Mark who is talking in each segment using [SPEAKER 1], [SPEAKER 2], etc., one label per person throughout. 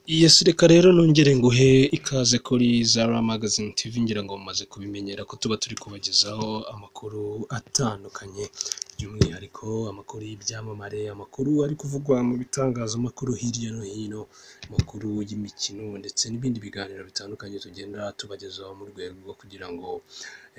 [SPEAKER 1] Yes reka rero nongere nguhe ikaze kuri Zara Magazine TV ngira ngo mumaze kubimenyera ko tuba turi kubagezaho amakuru atandukanye by'umwihariko amakuru y'ibyamamare, amakuru ari kuvugwa mu bitangazamakuru hirya no hino, amakuru y'imikino ndetse n'ibindi biganiro bitandukanye tugenda tubagezaho mu rwego rwo kugira ngo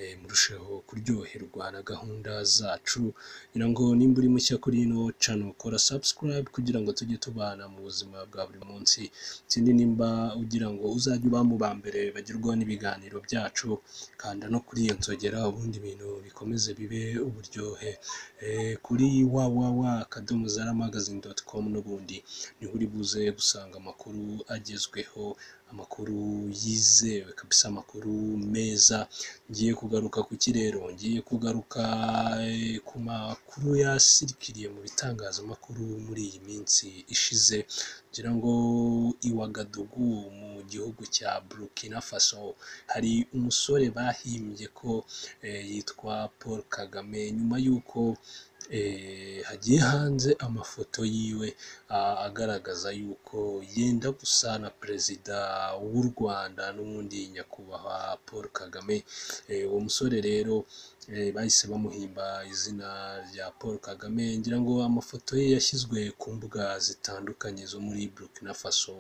[SPEAKER 1] eh, murusheho kuryoherwa na gahunda zacu ngira ngo nimba uri mushya kuri ino cano kora subscribe kugira ngo tujye tubana mu buzima bwa buri munsi ikindi nimba ugira ngo uzajye uba mu ba mbere bagerwaho n'ibiganiro byacu kanda no kuri iyo nzogera ubundi ibintu bikomeze bibe uburyohe Eh, kuri www.akadomozarmagazine.com n'ubundi niho uri buze gusanga amakuru agezweho amakuru yizewe kabisa amakuru meza ngiye kugaruka ku kirero ngiye kugaruka eh, ku makuru yasirikiriye mu bitangazamakuru muri iyi minsi ishize ngira ngo i Wagadugu mu gihugu cya Burkina Faso hari umusore bahimbye ko eh, yitwa Paul Kagame nyuma y'uko eh, hagiye hanze amafoto yiwe ah, agaragaza yuko yenda gusa na perezida w'u Rwanda n'ubundi nyakubahwa Paul Kagame Eh, uwo musore rero eh, bahise bamuhimba izina rya Paul Kagame ngira ngo amafoto ye yashyizwe ku mbuga zitandukanye zo muri Burkina Faso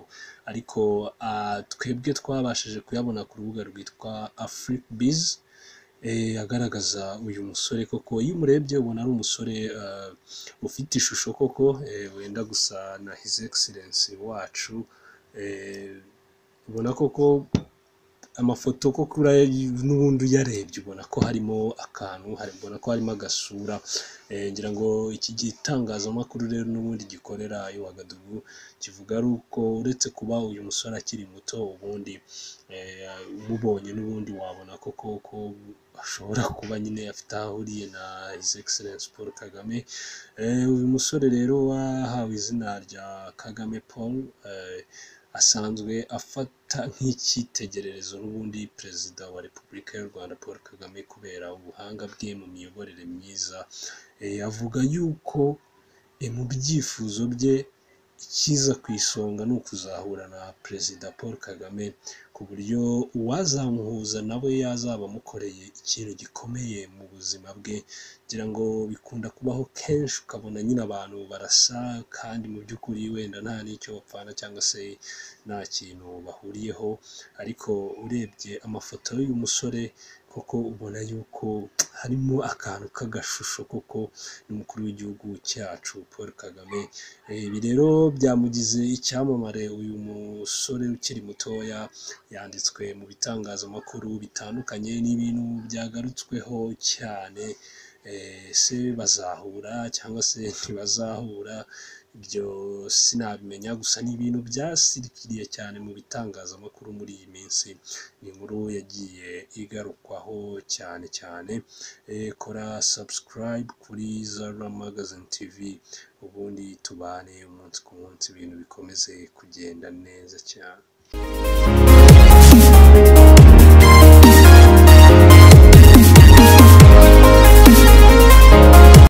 [SPEAKER 1] ariko ah, twebwe twabashije kuyabona ku rubuga rwitwa Africbiz eh, agaragaza uyu musore koko iyo umurebye ubona ari umusore ah, ufite ishusho koko eh, wenda gusa na His Excellency wacu eh, ubona koko amafoto ko kuri n'ubundi uyarebye ubona ko harimo akantu hari- ubona ko harimo agasura Eh, ngira ngo iki gitangazamakuru rero n'ubundi gikorera Iwagadugu kivuga ari uko uretse kuba uyu musore akiri muto ubundi eh, umubonye n'ubundi wabona koko ko ashobora kuba nyine afite aho ahuriye na His Excellency Paul Kagame Eh, uyu musore rero wahawe izina rya Kagame Paul eh, asanzwe afata nk'icyitegererezo n'ubundi perezida wa repubulika y'u rwanda paul kagame kubera ubuhanga bwe mu miyoborere myiza Eh, avuga yuko eh, mu byifuzo bye ikiza ku isonga ni ukuzahura na perezida paul kagame ku buryo uwazamuhuza nawe yazaba amukoreye ikintu gikomeye mu buzima bwe ngira ngo bikunda kubaho kenshi ukabona nyine abantu barasa kandi mu by'ukuri wenda nta n'icyo bapfana cyangwa se nta kintu bahuriyeho ariko urebye amafoto y'uyu musore koko ubona yuko harimo akantu k'agashusho koko n'umukuru w'igihugu cyacu Paul Kagame Eh, ibi rero byamugize icyamamare uyu musore ukiri mutoya yanditswe mu bitangazamakuru bitandukanye n'ibintu byagarutsweho cyane Eh, se bazahura cyangwa se ntibazahura ibyo sinabimenya gusa ni ibintu byasirikiriye cyane mu bitangazamakuru muri iyi minsi ni inkuru yagiye igarukwaho cyane cyane Eh, kora subscribe kuri Zara Magazine TV ubundi tubane umunsi ku munsi ibintu bikomeze kugenda neza cyane